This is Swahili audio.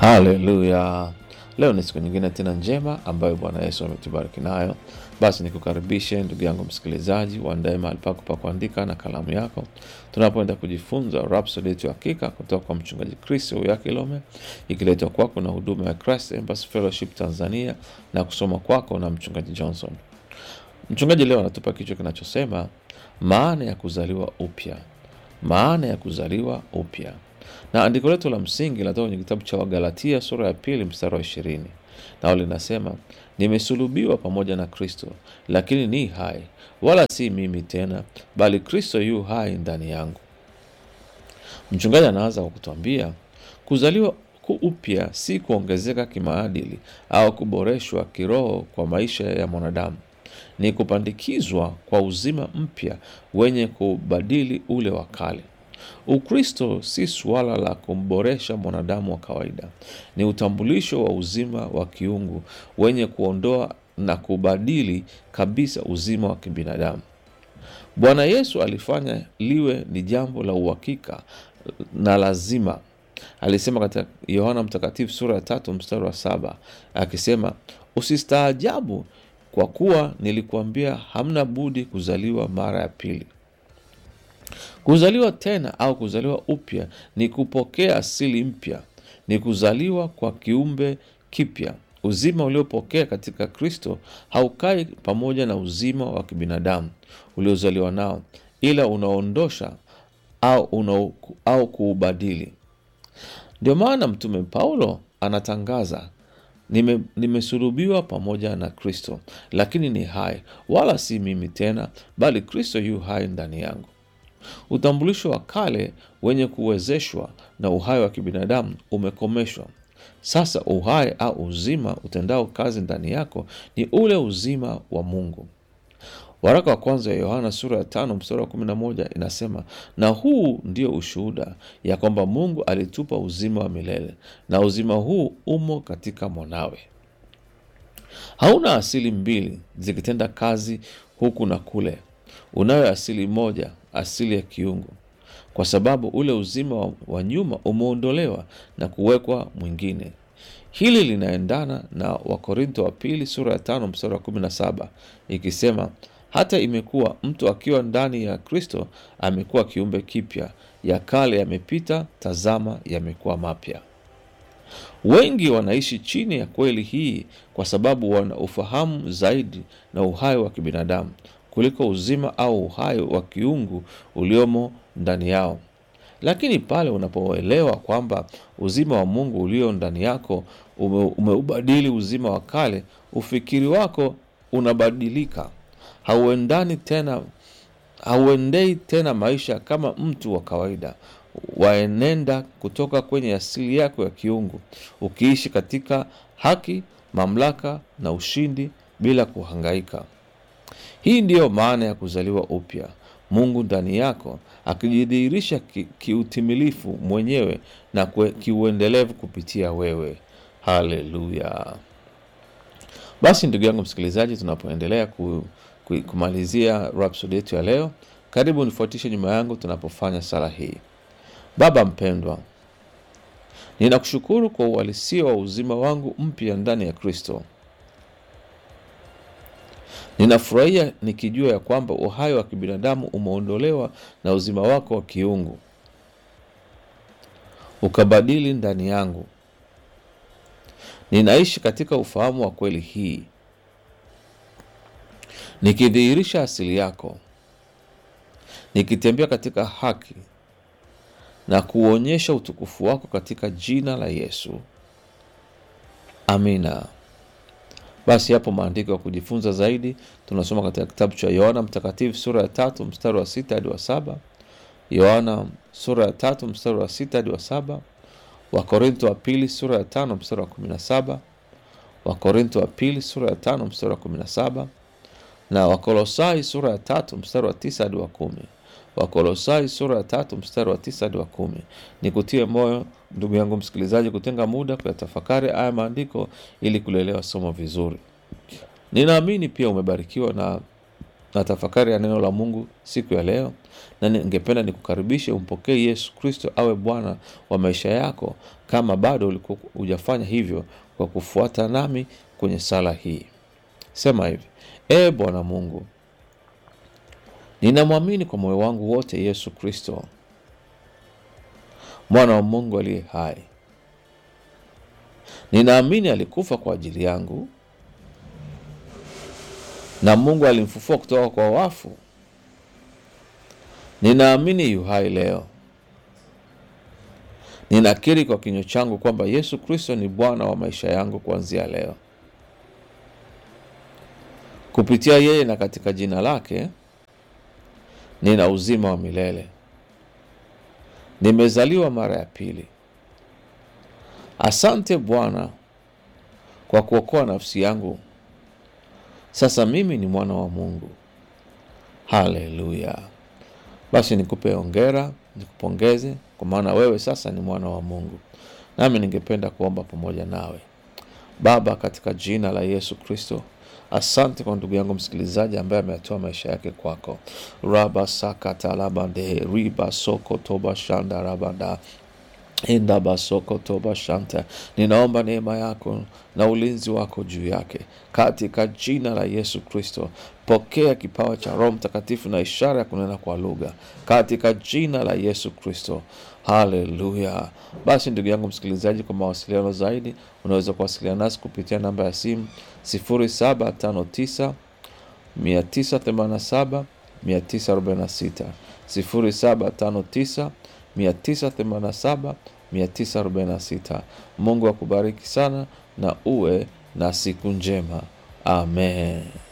Haleluya! Leo ni siku nyingine tena njema ambayo Bwana Yesu ametubariki nayo. Basi nikukaribishe ndugu yangu msikilizaji, uandae mahali pako pa kuandika na kalamu yako, tunapoenda kujifunza Rhapsody yetu ya hakika kutoka kwa mchungaji Chris Uyakilome, ikiletwa kwako na huduma ya Christ Embassy Fellowship Tanzania na kusoma kwako na mchungaji Johnson. Mchungaji leo anatupa kichwa kinachosema maana ya kuzaliwa upya, maana ya kuzaliwa upya na andiko letu la msingi linatoka kwenye kitabu cha Wagalatia sura ya pili mstari wa ishirini nao linasema, nimesulubiwa pamoja na Kristo, lakini ni hai, wala si mimi tena, bali Kristo yu hai ndani yangu. Mchungaji anaanza kwa kutuambia kuzaliwa upya si kuongezeka kimaadili au kuboreshwa kiroho kwa maisha ya mwanadamu, ni kupandikizwa kwa uzima mpya wenye kubadili ule wa kale. Ukristo si suala la kumboresha mwanadamu wa kawaida, ni utambulisho wa uzima wa kiungu wenye kuondoa na kubadili kabisa uzima wa kibinadamu. Bwana Yesu alifanya liwe ni jambo la uhakika na lazima. Alisema katika Yohana Mtakatifu sura ya tatu mstari wa saba akisema, usistaajabu kwa kuwa nilikuambia hamna budi kuzaliwa mara ya pili. Kuzaliwa tena au kuzaliwa upya ni kupokea asili mpya, ni kuzaliwa kwa kiumbe kipya. Uzima uliopokea katika Kristo haukai pamoja na uzima wa kibinadamu uliozaliwa nao, ila unaondosha au, una, au kuubadili. Ndio maana Mtume Paulo anatangaza Nime, nimesulubiwa pamoja na Kristo, lakini ni hai, wala si mimi tena, bali Kristo yu hai ndani yangu. Utambulisho wa kale wenye kuwezeshwa na uhai wa kibinadamu umekomeshwa. Sasa uhai au uzima utendao kazi ndani yako ni ule uzima wa Mungu. Waraka wa kwanza ya Yohana sura ya tano mstari wa kumi na moja inasema, na huu ndio ushuhuda ya kwamba Mungu alitupa uzima wa milele, na uzima huu umo katika mwanawe. Hauna asili mbili zikitenda kazi huku na kule. Unayo asili moja, asili ya kiungu, kwa sababu ule uzima wa, wa nyuma umeondolewa na kuwekwa mwingine. Hili linaendana na Wakorintho wa pili sura ya tano mstari wa kumi na saba ikisema, hata imekuwa mtu akiwa ndani ya Kristo amekuwa kiumbe kipya, ya kale yamepita, tazama yamekuwa mapya. Wengi wanaishi chini ya kweli hii kwa sababu wana ufahamu zaidi na uhai wa kibinadamu kuliko uzima au uhai wa kiungu uliomo ndani yao. Lakini pale unapoelewa kwamba uzima wa Mungu ulio ndani yako ume, umeubadili uzima wa kale, ufikiri wako unabadilika. Hauendani tena, hauendei tena maisha kama mtu wa kawaida, waenenda kutoka kwenye asili yako ya kiungu, ukiishi katika haki, mamlaka na ushindi bila kuhangaika. Hii ndiyo maana ya kuzaliwa upya, Mungu ndani yako akijidhihirisha kiutimilifu ki mwenyewe na kiuendelevu kupitia wewe. Haleluya! Basi ndugu yangu msikilizaji, tunapoendelea ku, ku, kumalizia Rhapsody yetu ya leo, karibu nifuatishe nyuma yangu tunapofanya sala hii. Baba mpendwa, ninakushukuru kwa uhalisia wa uzima wangu mpya ndani ya Kristo. Ninafurahia nikijua ya kwamba uhai wa kibinadamu umeondolewa na uzima wako wa kiungu ukabadili ndani yangu. Ninaishi katika ufahamu wa kweli hii, nikidhihirisha asili yako, nikitembea katika haki na kuonyesha utukufu wako katika jina la Yesu, amina. Basi hapo maandiko ya kujifunza zaidi tunasoma katika kitabu cha Yohana Mtakatifu sura ya tatu mstari wa sita hadi wa saba Yohana sura ya tatu mstari wa sita hadi wa saba Wakorintho wa pili sura ya tano mstari wa kumi na saba Wakorintho wa pili sura ya tano mstari wa kumi na saba na Wakolosai sura ya tatu mstari wa tisa hadi wa kumi Wakolosai sura ya tatu mstari wa tisa hadi wa kumi. Ni kutie moyo ndugu yangu msikilizaji, kutenga muda kuyatafakari haya maandiko ili kulielewa somo vizuri. Ninaamini pia umebarikiwa na na tafakari ya neno la Mungu siku ya leo, na ningependa nikukaribishe umpokee Yesu Kristo awe Bwana wa maisha yako, kama bado ulikuwa hujafanya hivyo, kwa kufuata nami kwenye sala hii. Sema hivi: Ee Bwana Mungu, ninamwamini kwa moyo wangu wote Yesu Kristo, mwana wa Mungu aliye hai. Ninaamini alikufa kwa ajili yangu na Mungu alimfufua kutoka kwa wafu. Ninaamini yu hai leo. Ninakiri kwa kinywa changu kwamba Yesu Kristo ni Bwana wa maisha yangu kuanzia leo. Kupitia yeye na katika jina lake nina uzima wa milele. Nimezaliwa mara ya pili. Asante Bwana kwa kuokoa nafsi yangu. Sasa mimi ni mwana wa Mungu. Haleluya! Basi nikupe hongera, nikupongeze kwa maana wewe sasa ni mwana wa Mungu. Nami ningependa kuomba pamoja nawe. Baba, katika jina la Yesu Kristo, asante kwa ndugu yangu msikilizaji ambaye ametoa maisha yake kwako. raba sakatalabande riba soko toba shanda rabanda enda basoko toba shanta. Ninaomba neema yako na ulinzi wako juu yake katika jina la Yesu Kristo. Pokea kipawa cha Roho Mtakatifu na ishara ya kunena kwa lugha katika jina la Yesu Kristo. Haleluya! Basi ndugu yangu msikilizaji, kwa mawasiliano zaidi unaweza kuwasiliana nasi kupitia namba ya simu 0759 987 946 0759 987 946. Mungu akubariki sana na uwe na siku njema. Amen.